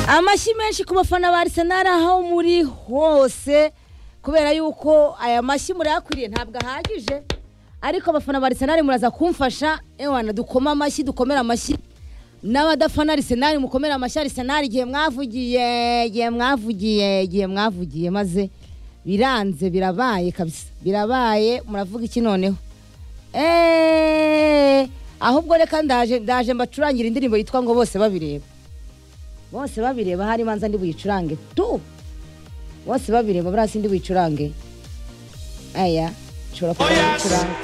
amashyi menshi ku bafana ba arisenali aho muri hose kubera yuko aya mashyi murayakwiriye ntabwo ahagije ariko abafana ba arisenali muraza kumfasha ewana dukoma amashyi dukomera amashyi n'abadafana arisenali mukomera amashyi arisenali igihe mwavugiye igihe mwavugiye igihe mwavugiye maze biranze birabaye kabisa birabaye muravuga iki noneho eeeeh ahubwo reka ndaje ndaje mbacurangira indirimbo yitwa ngo bose babireba bose babireba hari imanza ndi buyicurange tu bose babireba buriya si ndi buyicurange aya nshobora kuba Oya, buyicurange